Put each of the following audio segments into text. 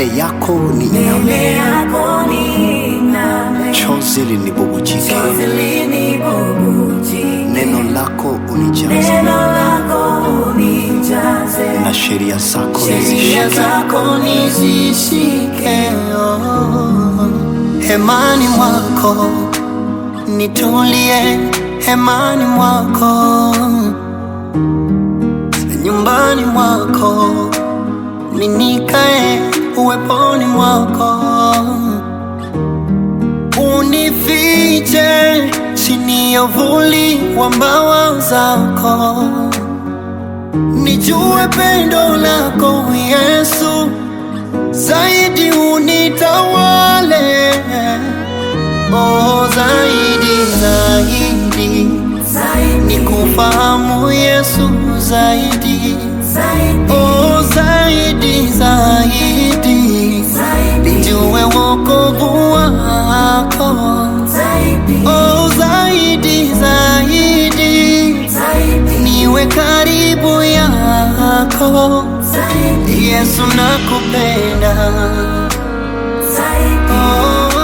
mbele yako ni mbele yako niname, chozi linibubujike, chozi linibubujike, neno lako unijaze, neno lako unijaze, na sheria zako sheria nizishike. zako nizishike. hemani mwako nitulie, hemani mwako, nyumbani mwako ninikae, uweponi mwako unifiche chini ya uvuli wa mbawa zako, nijue pendo lako Yesu, zaidi unitawale, oh, zaidi zaidi Zaidi, nikufahamu Yesu, zaidi zaidi, oh, zaidi zaidi zaidi, nijue wokovu wako zaidi, oh, zaidi zaidi zaidi, niwe karibu yako zaidi, Yesu nakupenda zaidi. oh,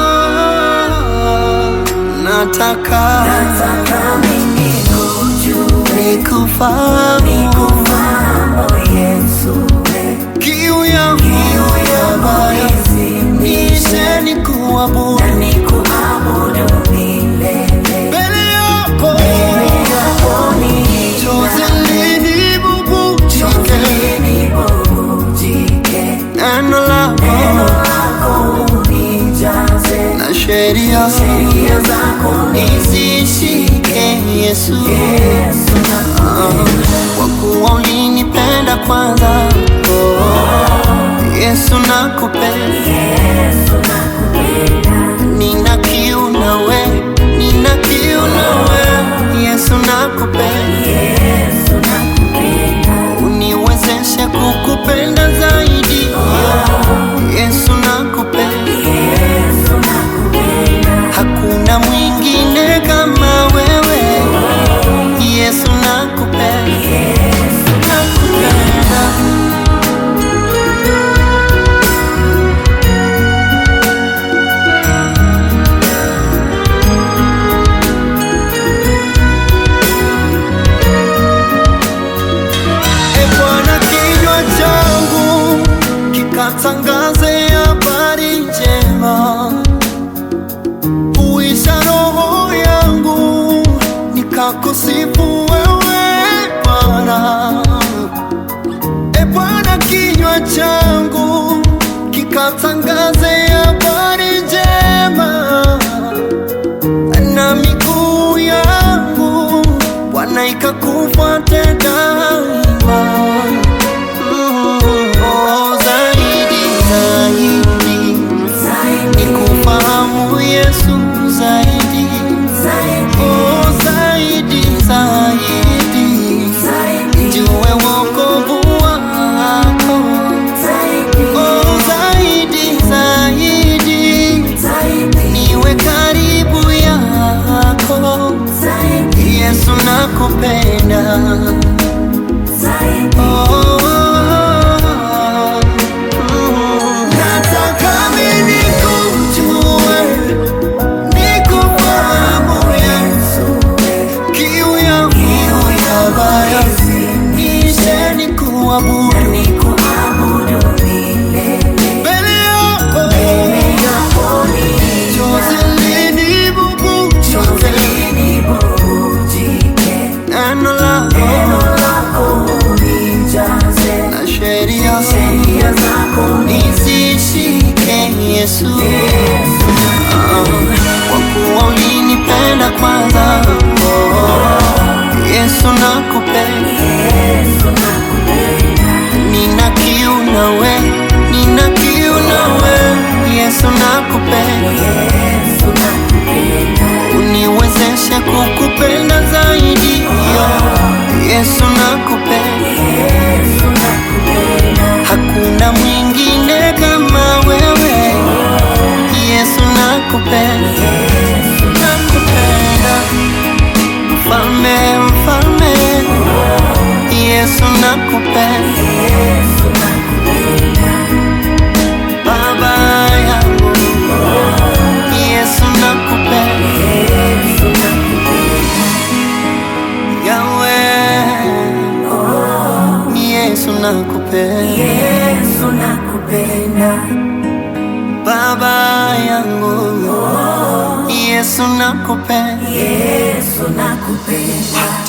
nataka Nataka mimi kujue, nikufahamu nikufahamu Yesu, we, kiu yangu ya moyo nishe nikuabudu na nikuabudu milele. mbele yako Mbele yako chozi niname, chozi linibubujike linibubujike, neno lako neno lako unijaze, na sheria sheria zako nizishike Yesu, Yesu nakupenda, kwa kuwa ulinipenda kwanza. Oh, Yesu nakupenda, Yesu nakupenda, nina kiu nawe, nina kiu nawe. Yesu nakupenda, Yesu nakupenda, uniwezeshe kukupenda zaidi. Yesu nakupenda, Yesu nakupenda, hakuna mwingine kama wewe. Yesu nakupenda, Yesu nakupenda. E Bwana, kinywa changu kikatangaze habari njema, uisha roho yangu nikakusifu wewe Bwana. E Bwana, kinywa changu kikatangaze habari njema na miguu yangu Bwana ikakufuate daima. Mm, oh, zaidi zaidi zaidi, nikufahamu Yesu zaidi zaidi, oh, zaidi zaidi zaidi, jue wokovu wako zaidi, oh, zaidi zaidi nakupenda Yesu nakupenda baba yangu Yesu nakupenda Yesu nakupenda